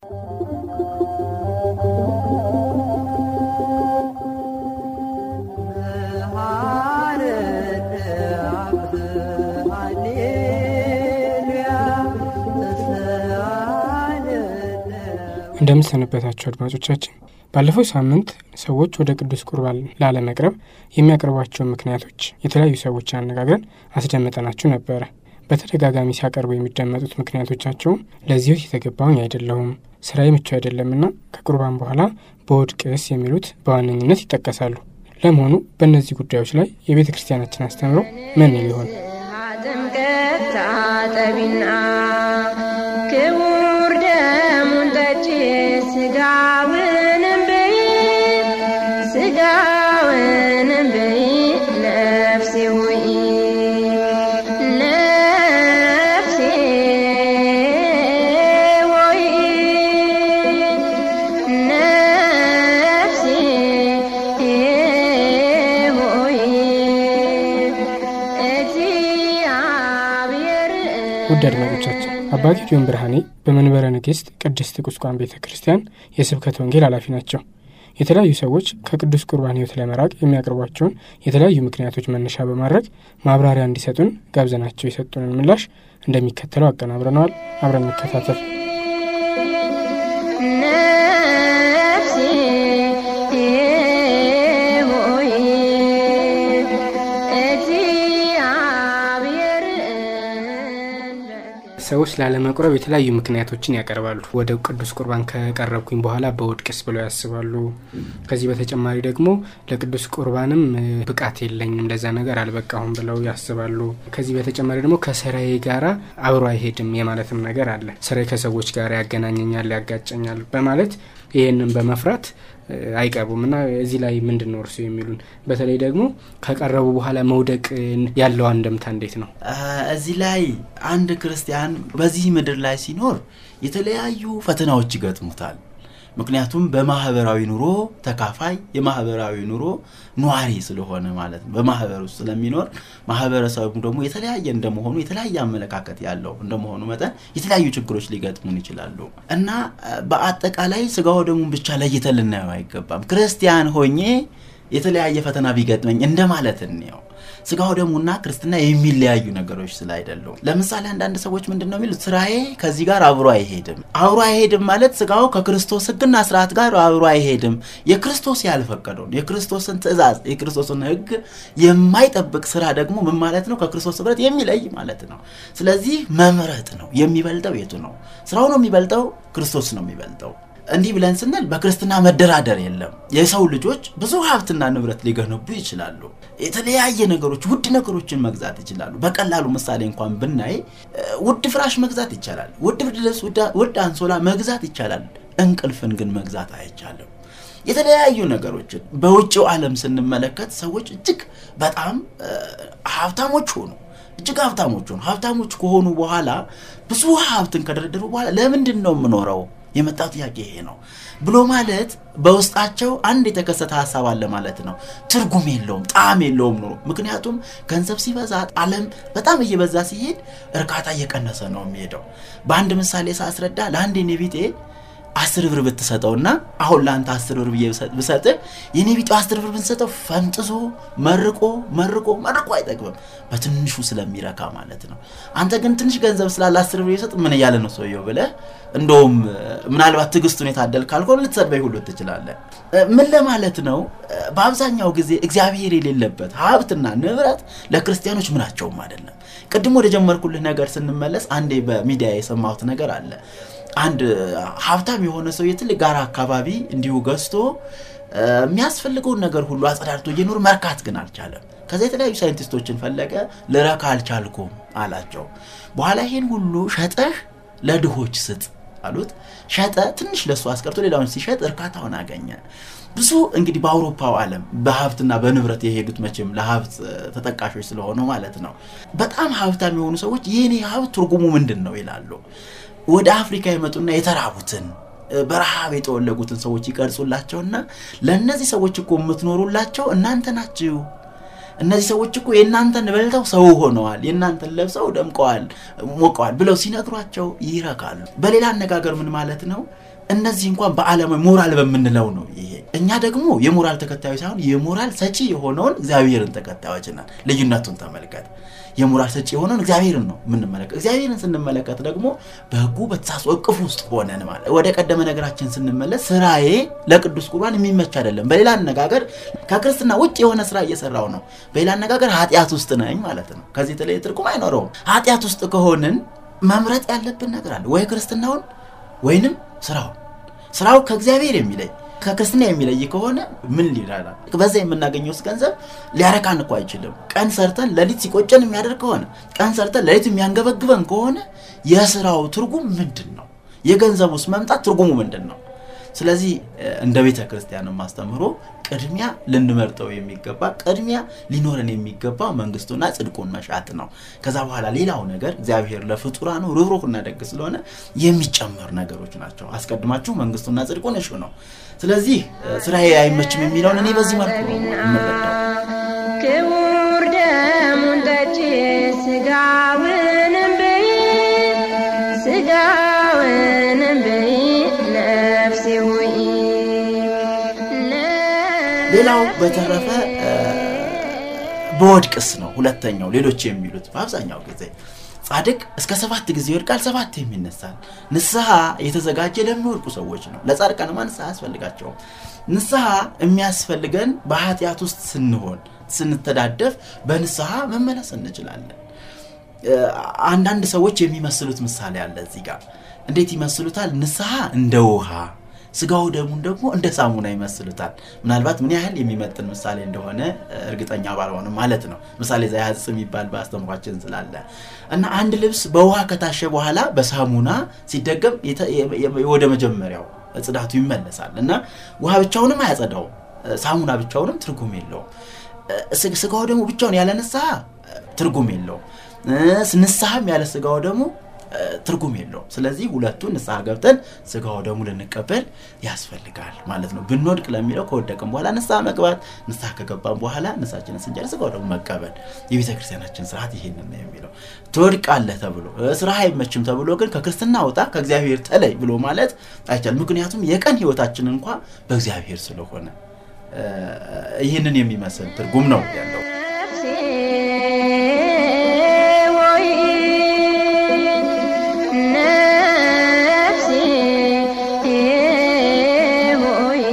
እንደምሰነበታቸው አድማጮቻችን ባለፈው ሳምንት ሰዎች ወደ ቅዱስ ቁርባን ላለመቅረብ የሚያቀርቧቸውን ምክንያቶች የተለያዩ ሰዎችን አነጋግረን አስደምጠናችሁ ነበረ። በተደጋጋሚ ሲያቀርቡ የሚደመጡት ምክንያቶቻቸውም ለዚህ የተገባውኝ አይደለሁም፣ ስራዬ ምቹ አይደለምና ከቁርባን በኋላ በወድቅስ የሚሉት በዋነኝነት ይጠቀሳሉ። ለመሆኑ በእነዚህ ጉዳዮች ላይ የቤተ ክርስቲያናችን አስተምሮ ምን ሊሆን ጥምቀት ታጠቢና ክቡር ደሙን ጠጪ ስጋውንም ብይ ስጋውንም ብይ ነፍሴ ሆይ ነፍሴ ሆይ ነፍሴ ሆይ እግዚአብሔር ውድ አድማጮቻችን አባ ጌዲዮን ብርሃኔ በመንበረ ንግሥት ቅድስት ቁስቋም ቤተ ክርስቲያን የስብከት ወንጌል ኃላፊ ናቸው። የተለያዩ ሰዎች ከቅዱስ ቁርባን ሕይወት ለመራቅ የሚያቀርቧቸውን የተለያዩ ምክንያቶች መነሻ በማድረግ ማብራሪያ እንዲሰጡን ጋብዘናቸው የሰጡንን ምላሽ እንደሚከተለው አቀናብረነዋል። አብረን እንከታተል። ነፍሴ ሆይ እግዚአብሔርን ሰዎች ላለመቁረብ የተለያዩ ምክንያቶችን ያቀርባሉ። ወደ ቅዱስ ቁርባን ከቀረብኩኝ በኋላ በወድቅስ ብለው ያስባሉ። ከዚህ በተጨማሪ ደግሞ ለቅዱስ ቁርባንም እ፣ ብቃት የለኝም ለዛ ነገር አልበቃሁም ብለው ያስባሉ። ከዚህ በተጨማሪ ደግሞ ከስራዬ ጋራ አብሮ አይሄድም የማለትም ነገር አለ። ስራዬ ከሰዎች ጋር ያገናኘኛል፣ ያጋጨኛል በማለት ይህንን በመፍራት እ፣ አይቀርቡም እና እዚህ ላይ ምንድን ነው እርሱ የሚሉን? በተለይ ደግሞ ከቀረቡ በኋላ መውደቅ እ፣ ያለው አንድምታ እንዴት ነው? እዚህ ላይ አንድ ክርስቲያን በዚህ ምድር ላይ ሲኖር የተለያዩ ፈተናዎች ይገጥሙታል። ምክንያቱም በማህበራዊ ኑሮ ተካፋይ የማህበራዊ ኑሮ ኗሪ ስለሆነ ማለት ነው። በማህበር ውስጥ ስለሚኖር ማህበረሰቡ ደግሞ የተለያየ እንደመሆኑ የተለያየ አመለካከት ያለው እንደመሆኑ መጠን የተለያዩ ችግሮች ሊገጥሙን ይችላሉ እና በአጠቃላይ ስጋው ደሙን ብቻ ለይተን ልናየው አይገባም። ክርስቲያን ሆኜ የተለያየ ፈተና ቢገጥመኝ እንደማለት እንየው። ስጋው ደሙና ክርስትና የሚለያዩ ነገሮች ስላይደሉም። ለምሳሌ አንዳንድ ሰዎች ምንድን ነው የሚሉት? ስራዬ ከዚህ ጋር አብሮ አይሄድም። አብሮ አይሄድም ማለት ስጋው ከክርስቶስ ሕግና ስርዓት ጋር አብሮ አይሄድም። የክርስቶስ ያልፈቀደውን የክርስቶስን ትእዛዝ የክርስቶስን ሕግ የማይጠብቅ ስራ ደግሞ ምን ማለት ነው? ከክርስቶስ ህብረት የሚለይ ማለት ነው። ስለዚህ መምረጥ ነው። የሚበልጠው የቱ ነው? ስራው ነው የሚበልጠው? ክርስቶስ ነው የሚበልጠው? እንዲህ ብለን ስንል በክርስትና መደራደር የለም። የሰው ልጆች ብዙ ሀብትና ንብረት ሊገነቡ ይችላሉ። የተለያየ ነገሮች ውድ ነገሮችን መግዛት ይችላሉ። በቀላሉ ምሳሌ እንኳን ብናይ እ፣ ውድ ፍራሽ መግዛት ይቻላል። ውድ ብርድ ልብስ፣ ውድ- ውድ አንሶላ መግዛት ይቻላል። እንቅልፍን ግን መግዛት አይቻልም። የተለያዩ ነገሮችን በውጭው ዓለም ስንመለከት ሰዎች እጅግ በጣም እ፣ ሀብታሞች ሆኑ። እጅግ ሀብታሞች ሆኑ። ሀብታሞች ከሆኑ በኋላ ብዙ ሀብትን ከደረደሩ በኋላ ለምንድን ነው የምኖረው? የመጣው ጥያቄ ይሄ ነው ብሎ ማለት በውስጣቸው አንድ የተከሰተ ሀሳብ አለ ማለት ነው። ትርጉም የለውም፣ ጣዕም የለውም ኑሮ። ምክንያቱም ገንዘብ ሲበዛ ዓለም በጣም እየበዛ ሲሄድ እርካታ እየቀነሰ ነው የሚሄደው። በአንድ ምሳሌ ሳስረዳ ለአንድ የኔ ቢጤ አስር ብር ብትሰጠውና አሁን ለአንተ አስር ብር ብዬ ብሰጥ- ብሰጥህ የኔ ቢጤው አስር ብር ብንሰጠው ፈንጥዞ መርቆ መርቆ መርቆ አይጠግብም በትንሹ ስለሚረካ ማለት ነው። አንተ ግን ትንሽ ገንዘብ ስላለ አስር ብር የሰጥ ምን እያለ ነው ሰውየው ብለህ እንደውም እ፣ ምናልባት ትዕግስቱን የታደል ካልሆነ ልትሰድበኝ ሁሉ ትችላለህ። እ፣ ምን ለማለት ነው? እ፣ በአብዛኛው ጊዜ እግዚአብሔር የሌለበት ሀብትና ንብረት ለክርስቲያኖች ምናቸውም አይደለም። ቅድም ወደ ጀመርኩልህ ነገር ስንመለስ አንዴ በሚዲያ የሰማሁት ነገር አለ። አንድ ሀብታም የሆነ ሰው የትልቅ ጋራ አካባቢ እንዲሁ ገዝቶ እ፣ የሚያስፈልገውን ነገር ሁሉ አጸዳድቶ እየኖር መርካት ግን አልቻለም። ከዛ የተለያዩ ሳይንቲስቶችን ፈለገ። ልረካ አልቻልኩም አላቸው። በኋላ ይሄን ሁሉ ሸጠህ ለድሆች ስጥ አሉት። ሸጠ። ትንሽ ለሱ አስቀርቶ ሌላውን ሲሸጥ እርካታውን አገኘ። ብዙ እንግዲህ በአውሮፓው ዓለም በሀብትና በንብረት የሄዱት መቼም ለሀብት እ፣ ተጠቃሾች ስለሆኑ ማለት ነው። በጣም ሀብታም የሆኑ ሰዎች የኔ ሀብት ትርጉሙ ምንድን ነው ይላሉ። ወደ አፍሪካ የመጡና የተራቡትን እ፣ በረሃብ የተወለጉትን ሰዎች ይቀርጹላቸውና ለእነዚህ ሰዎች እኮ የምትኖሩላቸው እናንተ ናችሁ እነዚህ ሰዎች እኮ የእናንተን በልተው ሰው ሆነዋል፣ የእናንተን ለብሰው ደምቀዋል፣ ሞቀዋል ብለው ሲነግሯቸው ይረካሉ። በሌላ አነጋገር ምን ማለት ነው? እነዚህ እንኳን በዓለማዊ ሞራል በምንለው ነው ይሄ። እኛ ደግሞ የሞራል ተከታዮች ሳይሆን የሞራል ሰጪ የሆነውን እግዚአብሔርን ተከታዮች ነን። ልዩነቱን ተመልከት። የሞራል ሰጪ የሆነውን እግዚአብሔርን ነው የምንመለከት። እግዚአብሔርን ስንመለከት ደግሞ በሕጉ በተሳስኦ እቅፍ ውስጥ ሆነን ማለት ወደ ቀደመ ነገራችን ስንመለስ ስራዬ ለቅዱስ ቁርባን የሚመች አይደለም። በሌላ አነጋገር ከክርስትና ውጭ የሆነ ስራ እየሰራው ነው። በሌላ አነጋገር ኃጢአት ውስጥ ነኝ ማለት ነው። ከዚህ የተለየ ትርጉም አይኖረውም። ኃጢአት ውስጥ ከሆንን መምረጥ ያለብን ነገር አለ ወይ ክርስትናውን ወይንም ስራውን ስራው ከእግዚአብሔር የሚለይ ከክርስትና የሚለይ ከሆነ ምን ሊራራ በዛ የምናገኘው ውስጥ ገንዘብ ሊያረካን እኮ አይችልም። ቀን ሰርተን ሌሊት ሲቆጨን የሚያደርግ ከሆነ ቀን ሰርተን ሌሊት የሚያንገበግበን ከሆነ የስራው ትርጉም ምንድን ነው? የገንዘብ ውስጥ መምጣት ትርጉሙ ምንድን ነው? ስለዚህ እንደ ቤተ ክርስቲያን ማስተምሮ ቅድሚያ ልንመርጠው የሚገባ ቅድሚያ ሊኖረን የሚገባ መንግስቱና ጽድቁን መሻት ነው። ከዛ በኋላ ሌላው ነገር እግዚአብሔር ለፍጡራኑ ርኅሩህና ደግ ስለሆነ የሚጨመሩ ነገሮች ናቸው። አስቀድማችሁ መንግስቱና ጽድቁን እሹ ነው። ስለዚህ ስራዬ አይመችም የሚለውን እኔ በዚህ መልኩ ነው የምረዳው። ክቡር ደሙን ጠጪ ስጋውንም ብይ ስጋውንም ብይ ነፍሴ ሆይ ሌላው በተረፈ በወድቅስ ነው ሁለተኛው። ሌሎች የሚሉት በአብዛኛው ጊዜ ጻድቅ እስከ ሰባት ጊዜ ይወድቃል፣ ሰባት የሚነሳል። ንስሐ የተዘጋጀ ለሚወድቁ ሰዎች ነው። ለጻድቃንማ ንስሐ አያስፈልጋቸውም። ንስሐ የሚያስፈልገን በኃጢአት ውስጥ ስንሆን ስንተዳደፍ በንስሐ መመለስ እንችላለን። አንዳንድ ሰዎች የሚመስሉት ምሳሌ አለ እዚህ ጋር። እንዴት ይመስሉታል? ንስሐ እንደ ውሃ ስጋው ደሙን ደግሞ እንደ ሳሙና ይመስሉታል። ምናልባት ምን ያህል የሚመጥን ምሳሌ እንደሆነ እርግጠኛ ባልሆንም ማለት ነው። ምሳሌ ዘያጽ የሚባል በአስተምሯችን ስላለ እና አንድ ልብስ በውሃ ከታሸ በኋላ በሳሙና ሲደገም ወደ መጀመሪያው ጽዳቱ ይመለሳል እና ውሃ ብቻውንም አያጸዳውም፣ ሳሙና ብቻውንም ትርጉም የለውም። ስጋው ደግሞ ብቻውን ያለ ንስሐ ትርጉም የለውም። ንስሐም ያለ ስጋው ደግሞ ትርጉም የለውም። ስለዚህ ሁለቱን ንስሐ ገብተን ስጋው ደግሞ ልንቀበል ያስፈልጋል ማለት ነው። ብንወድቅ ለሚለው ከወደቅም በኋላ ንስሐ መግባት፣ ንስሐ ከገባን በኋላ ንስሐችንን ስንጨርስ ስጋው ደግሞ መቀበል። የቤተ ክርስቲያናችን ስርዓት ይሄንን ነው የሚለው። ትወድቃለህ ተብሎ ስራ አይመችም ተብሎ ግን ከክርስትና ውጣ ከእግዚአብሔር ተለይ ብሎ ማለት አይቻልም። ምክንያቱም የቀን ህይወታችን እንኳ በእግዚአብሔር ስለሆነ ይህንን የሚመስል ትርጉም ነው ያለው። ነፍሴ ሆይ ነፍሴ ሆይ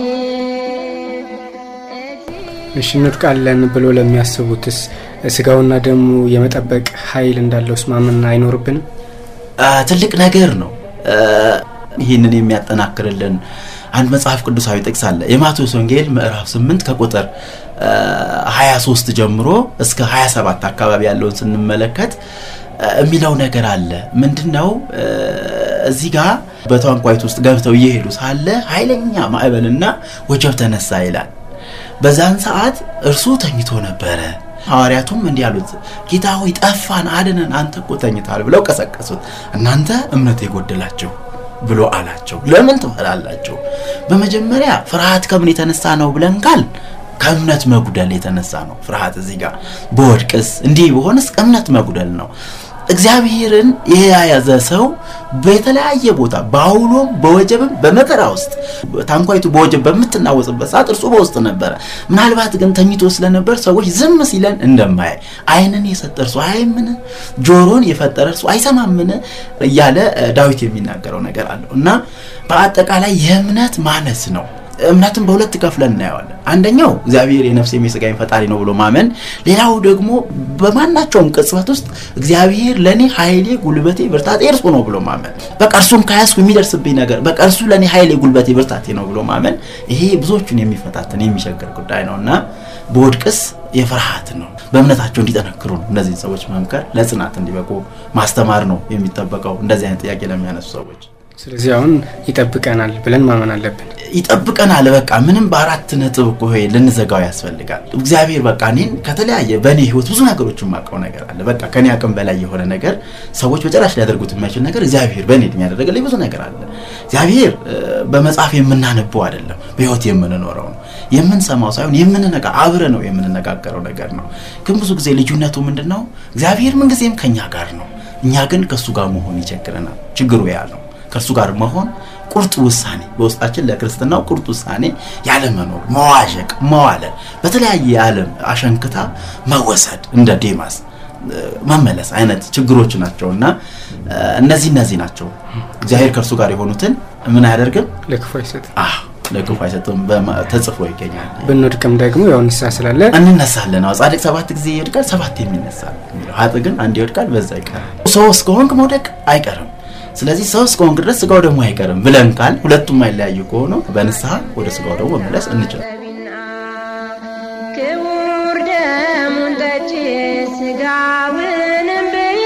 እሺ እንወድቃለን ብሎ ለሚያስቡትስ ስጋውና ደሙ የመጠበቅ ኃይል እንዳለውስ ማመን አይኖርብንም? ትልቅ ነገር ነው። ይህንን የሚያጠናክርልን አንድ መጽሐፍ ቅዱሳዊ ጥቅስ አለ። የማቴዎስ ወንጌል ምዕራፍ 8 ከቁጥር 23 ጀምሮ እስከ 27 አካባቢ ያለውን ስንመለከት የሚለው ነገር አለ። ምንድን ነው? እዚህ ጋር በታንኳይቱ ውስጥ ገብተው እየሄዱ ሳለ ኃይለኛ ማዕበልና ወጀብ ተነሳ ይላል። በዛን ሰዓት እርሱ ተኝቶ ነበረ። ሐዋርያቱም እንዲህ አሉት፣ ጌታ ሆይ ጠፋን፣ አድነን፣ አንተ እኮ ተኝታል ብለው ቀሰቀሱት። እናንተ እምነት የጎደላችሁ ብሎ አላቸው። ለምን ትፈራላችሁ? በመጀመሪያ ፍርሃት ከምን የተነሳ ነው ብለን ካል ከእምነት መጉደል የተነሳ ነው ፍርሃት። እዚህ ጋር በወድቅስ እንዲህ በሆንስ እምነት መጉደል ነው። እግዚአብሔርን የያዘ ሰው በተለያየ ቦታ በአውሎም በወጀብም በመከራ ውስጥ ታንኳይቱ በወጀብ በምትናወጽበት ሰዓት እርሱ በውስጥ ነበረ። ምናልባት ግን ተኝቶ ስለነበር ሰዎች ዝም ሲለን እንደማያይ ዓይንን የሰጠ እርሱ አያይምን? ጆሮን የፈጠረ እርሱ አይሰማምን? እያለ ዳዊት የሚናገረው ነገር አለው እና በአጠቃላይ የእምነት ማነስ ነው። እምነትን በሁለት ከፍለን እናየዋለን። አንደኛው እግዚአብሔር የነፍሴም የሥጋዬም ፈጣሪ ነው ብሎ ማመን፣ ሌላው ደግሞ በማናቸውም ቅጽበት ውስጥ እግዚአብሔር ለእኔ ኃይሌ፣ ጉልበቴ፣ ብርታቴ እርሱ ነው ብሎ ማመን። በቃ እርሱን ከያዝኩ የሚደርስብኝ ነገር በቃ እርሱ ለእኔ ኃይሌ፣ ጉልበቴ፣ ብርታቴ ነው ብሎ ማመን፣ ይሄ ብዙዎቹን የሚፈታትን የሚቸግር ጉዳይ ነው እና በወድቅስ የፍርሃት ነው። በእምነታቸው እንዲጠነክሩ ነው እነዚህን ሰዎች መምከር፣ ለጽናት እንዲበቁ ማስተማር ነው የሚጠበቀው እንደዚህ አይነት ጥያቄ ለሚያነሱ ሰዎች። ስለዚህ አሁን ይጠብቀናል ብለን ማመን አለብን። ይጠብቀናል። በቃ ምንም በአራት ነጥብ እኮ ይሄ ልንዘጋው ያስፈልጋል። እግዚአብሔር በቃ እኔን ከተለያየ በእኔ ህይወት ብዙ ነገሮች የማውቀው ነገር አለ። በቃ ከኔ አቅም በላይ የሆነ ነገር ሰዎች በጭራሽ ሊያደርጉት የማይችል ነገር እግዚአብሔር በእኔ እድሜ ያደረገልኝ ብዙ ነገር አለ። እግዚአብሔር በመጽሐፍ የምናነበው አይደለም፣ በህይወት የምንኖረው ነው። የምንሰማው ሳይሆን የምንነጋ አብረ ነው የምንነጋገረው ነገር ነው። ግን ብዙ ጊዜ ልዩነቱ ምንድን ነው? እግዚአብሔር ምንጊዜም ከኛ ጋር ነው። እኛ ግን ከእሱ ጋር መሆን ይቸግረናል። ችግሩ ያ ነው። ከእሱ ጋር መሆን ቁርጥ ውሳኔ በውስጣችን ለክርስትናው ቁርጥ ውሳኔ ያለ መኖር፣ መዋዠቅ፣ መዋለል፣ በተለያየ የዓለም አሸንክታ መወሰድ እንደ ዴማስ መመለስ አይነት ችግሮች ናቸው እና እነዚህ እነዚህ ናቸው። እግዚአብሔር ከእርሱ ጋር የሆኑትን ምን አያደርግም? ለክፉ አይሰጥም። ለክፉ አይሰጥም ተጽፎ ይገኛል። ብንወድቅም ደግሞ ያው ንስሐ ስላለ እንነሳለን። አዎ ጻድቅ ሰባት ጊዜ ይወድቃል፣ ሰባት የሚነሳ የሚለው ኃጥእ ግን አንድ ይወድቃል፣ በዛ ይቀራል። ሰው እስከሆንክ መውደቅ አይቀርም። ስለዚህ ሰው እስከሆንክ ድረስ ስጋው ደግሞ አይቀርም ብለን ካል ሁለቱም አይለያዩ ከሆኑ በንስሐ ወደ ስጋው ደግሞ መመለስ እንችላል። ክቡር ደሙን ጠጪ ስጋውንም ብይ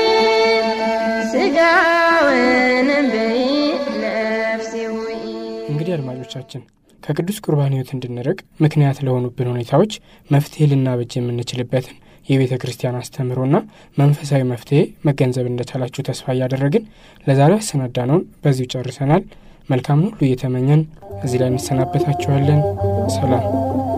ስጋውንም ብይ ነፍሴ ሆይ እንግዲህ አድማጮቻችን ከቅዱስ ቁርባን ሕይወት እንድንርቅ ምክንያት ለሆኑብን ሁኔታዎች መፍትሄ ልናበጅ የምንችልበትን የቤተ ክርስቲያን አስተምህሮና መንፈሳዊ መፍትሄ መገንዘብ እንደቻላችሁ ተስፋ እያደረግን ለዛሬ ያሰናዳነውን በዚሁ ጨርሰናል። መልካም ሁሉ እየተመኘን እዚህ ላይ እንሰናበታችኋለን። ሰላም